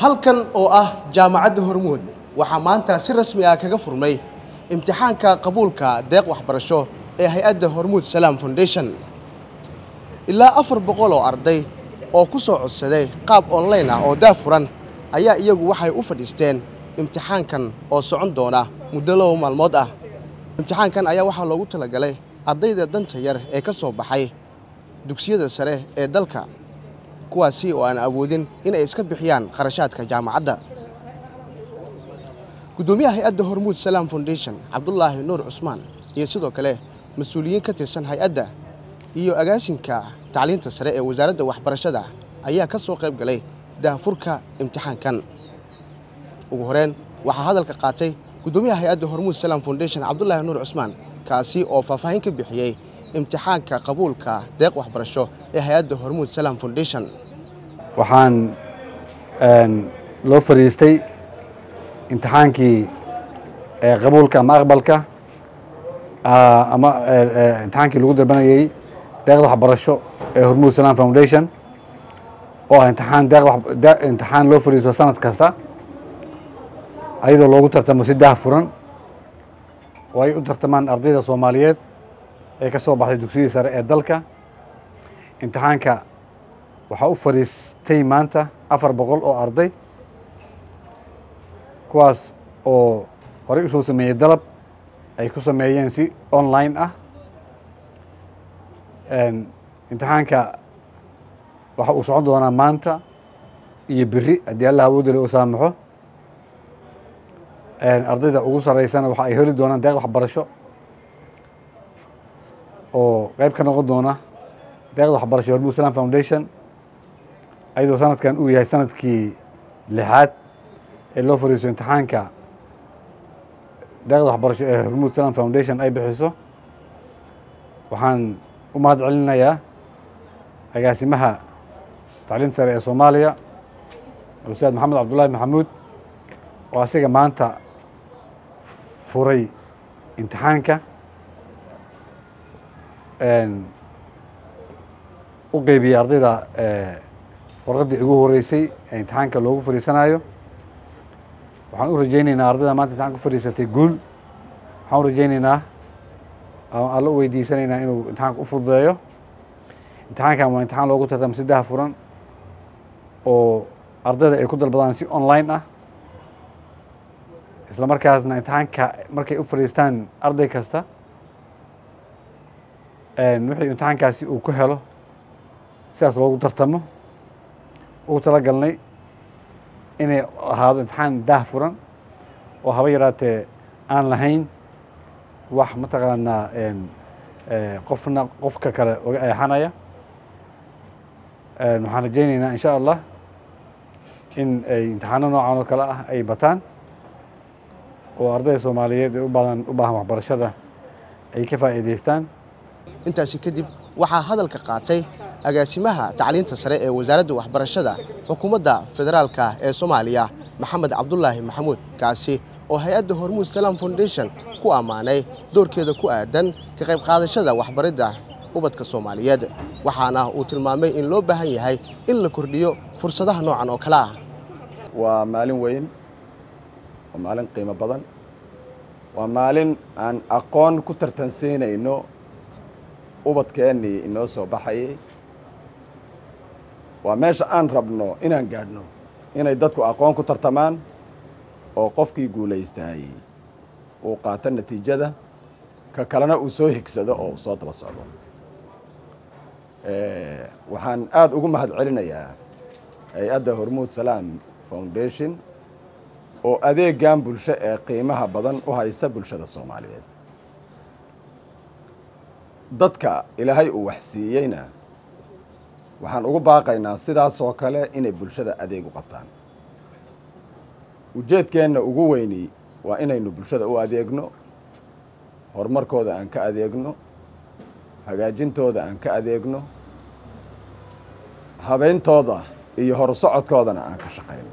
halkan oo ah jaamacadda hormuud waxaa maanta si rasmi ah kaga furmay imtixaanka qabuulka deeq waxbarasho ee hay-adda hormuud salaam foundation ilaa afar boqol oo arday oo ku soo codsaday qaab online ah oo daafuran ayaa iyagu waxay u fadhiisteen imtixaankan oo socon doona muddo laba maalmood ah imtixaankan ayaa waxaa loogu talagalay ardayda danta yar ee ka soo baxay dugsiyada sare ee dalka kuwaasi oo aan awoodin inay iska bixiyaan kharashaadka jaamacadda guddoomiyaha hay-adda hormuud salaam foundation cabdulaahi nuur cusmaan iyo sidoo kale mas-uuliyiin ka tirsan hay-adda iyo agaasinka tacliinta sare ee wasaaradda waxbarashada ayaa ka soo qayb galay daahfurka imtixaankan ugu horeyn waxaa hadalka qaatay guddoomiyaha hay-adda hormuud salaam foundation cabdulaahi nuur cusmaan kaasi oo faahfaahin ka bixiyey imtixaanka qabuulka deeq waxbarasho ee hay-adda hormuud salaam foundation waxaan loo fadhiistay imtixaankii qabuulka ama aqbalka ama imtixaankii lagu dalbanayey deeqda waxbarasho ee hormuud salaam foundation oo ah imtixaan deeq imtixaan loo fadhiisto sanad kasta ayadoo loogu tartamo si daah furan oo ay u tartamaan ardayda soomaaliyeed ee ka soo baxday dugsiyadii sare ee dalka imtixaanka waxaa u fadhiistay maanta afar boqol oo arday kuwaas oo horey u soo sameeyey dalab ay ku sameeyeen si online ah imtixaanka waxa uu socon doonaa maanta iyo beri haddii allah awoodale u saamaxo ardayda ugu sareysana waxa ay heli doonaan deeq waxbarasho oo qeyb ka noqon doona deeqda waxbarasho hormuud salaam foundation ayadoo sanadkan uu yahay sanadkii lixaad ee loo fariisto imtixaanka deeqda waxbarasho ee hormuud salaam foundation ay bixiso waxaan u mahad celinayaa agaasimaha tacliinta sare ee soomaaliya ustaad maxamed cabdullaahi maxamuud oo asiga maanta furay imtixaanka u qeybiyey ardayda warqaddii ugu horeysay ee imtixaanka loogu fadhiisanayo waxaan u rajeyneynaa ardayda maanta imtixanka ku fadhiisatay guul waxaan u rajeyneynaa alla u weydiisanaynaa inuu imtixaanka u fududeeyo imtixaankan waa imtixaan loogu tartamo si daha furan oo ardayda ay ku dalbadaan si online ah isla markaasna imtixaanka markay u fadhiistaan arday kasta wixii imtixaankaasi uu ku helo sidaas loogu tartamo ugu tala galnay inay ahaado imtixaan daah furan oo haba yaraatee aan lahayn wax mataqaanaa qofna qofka kale oga eexanaya waxaan rajeyneynaa in sha allah in ay imtixaano noocan oo kale ah ay bataan oo ardayda soomaaliyeed ee ubadan u baahan waxbarashada ay ka faa'iidaystaan intaasi kadib waxaa hadalka qaatay agaasimaha tacliinta sare ee wasaaradda waxbarashada xukuumadda federaalka ee soomaaliya maxamed cabdulaahi maxamuud kaasi oo hay-adda hormuud salaam foundation ku ammaanay doorkeeda ku aadan ka qayb qaadashada waxbaridda ubadka soomaaliyeed waxaana uu tilmaamay in loo baahan yahay in la kordhiyo fursadaha noocan oo kale ah waa maalin weyn waa maalin qiimo badan waa maalin aan aqoon ku tartansiinayno ubadkeennii inoo soo baxayay waa meesha aan rabno inaan gaadhno inay dadku aqoon ku tartamaan oo qofkii guulaystaayey uu qaato natiijada ka kalena uu soo higsado oo uu soo daba socdo waxaan aada ugu mahad celinayaa hay-adda hormuud salaam foundation oo adeegan bulsho ee qiimaha badan u haysa bulshada soomaaliyeed dadka ilaahay uu waxsiiyeyna waxaan ugu baaqaynaa sidaasoo kale inay bulshada adeeg u qabtaan ujeedkeenna ugu weyni waa inaynu bulshada u adeegno horumarkooda aan ka adeegno hagaajintooda aan ka adeegno habeyntooda iyo horusocodkoodana aan ka shaqayno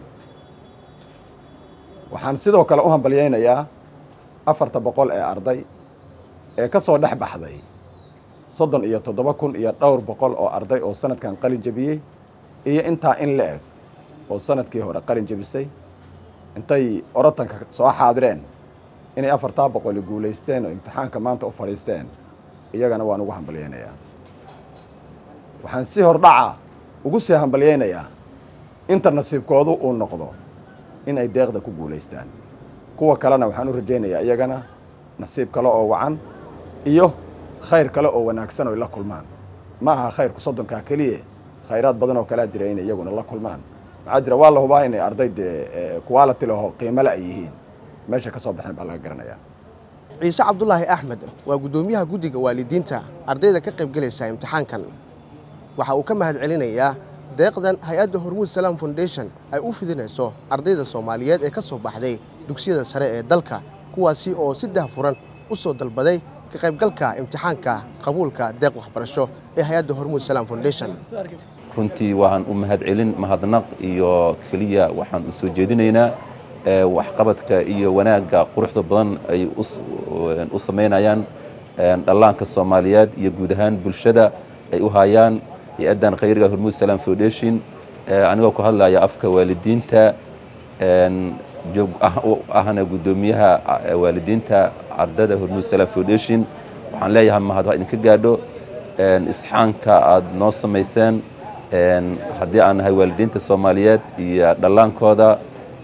waxaan sidoo kale u hambalyaynayaa afarta boqol ee arday ee ka soo dhex baxday soddon iyo toddoba kun iyo dhowr boqol oo arday oo sanadkan qalin jabiyey iyo intaa in la eg oo sanadkii hore qalin jebisay intay orotanka soo xaadireen inay afartaa boqoli guulaysteen oo imtixaanka maanta u fadhiisteen iyagana waan ugu hambalyaynayaa waxaan si hordhaca ugu sii hambalyaynayaa inta nasiibkoodu uu noqdo in ay deeqda ku guulaystaan kuwa kalena waxaan u rajaynayaa iyagana nasiib kale oo wacan iyo khayr kale oo wanaagsan oy la kulmaan ma aha khayrku soddonkaa keliya khayraad badan oo kalea jira inay iyaguna la kulmaan maxaa jira waa la hubaa inay arday dee quality laho qiimale ay yihiin meesha ka soo baxeen baa laga garanayaa ciise cabdulaahi axmed waa guddoomiyaha guddiga waalidiinta ardayda ka qaybgelaysa imtixaankan waxa uu ka mahad celinayaa deeqdan hay-adda hormuud salaam foundation ay u fidinayso ardayda soomaaliyeed ee ka soo baxday dugsiyada sare ee dalka kuwaasi oo si dahfuran u soo dalbaday ka qaybgalka imtixaanka qabuulka deeq waxbarasho ee hay-adda hormuud salaam foundation runtii waxaan u mahad celin mahadnaq iyo keliya waxaan u soo jeedinaynaa waxqabadka iyo wanaagga quruxda badan ay u samaynayaan dhallaanka soomaaliyeed iyo guud ahaan bulshada ay u hayaan hay-addan khayriga hormuud salaam foundation anigoo ku hadlaya afka waalidiinta joog ahna guddoomiyaha waalidiinta ardada hormuud salaam foundation waxaan leeyahay mahad ha idinka gaadho isxaanka aad noo samayseen haddii aan nahay waalidiinta soomaaliyeed iyo dhallaankooda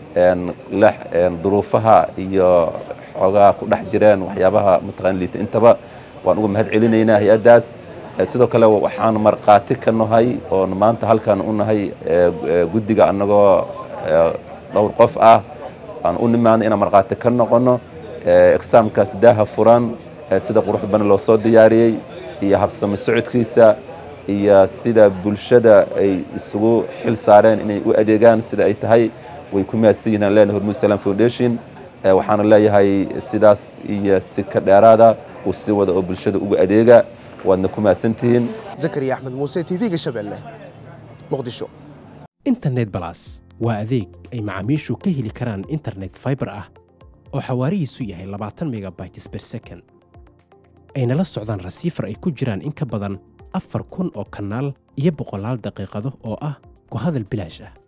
duruufaha iyo xoogaa ku dhex jireen waxyaabaha mataqaan liita intaba waan uga mahad celinaynaa hay-addaas sidoo kale waxaan markhaati ka nahay oon maanta halkan u nahay guddiga annagoo dhowr qof ah aan u nimaano inaan markhaati ka noqono exaamkaas daaha furan sida qurux badan loo soo diyaariyey iyo habsami socodkiisa iyo sida bulshada ay isugu xil saareen inay u adeegaan sida ay tahay way ku mahadsan yihiin aan leenahay hormuud salaam foundation waxaana leeyahay sidaas iyo si ka dheeraada uu si wada oo bulshada uga adeega waadna ku mahadsantihiin zakariya axmed muuse t v-ga shabeelle muqdisho internet balas waa adeeg ay macaamiishu ka heli karaan internet faibar ah oo xawaarihiisu yahay labaatan megabytes ber second ayna la socdaan rasiifar ay ku jiraan in ka badan afar kun oo kanaal iyo boqolaal daqiiqado oo ah ku hadal bilaash ah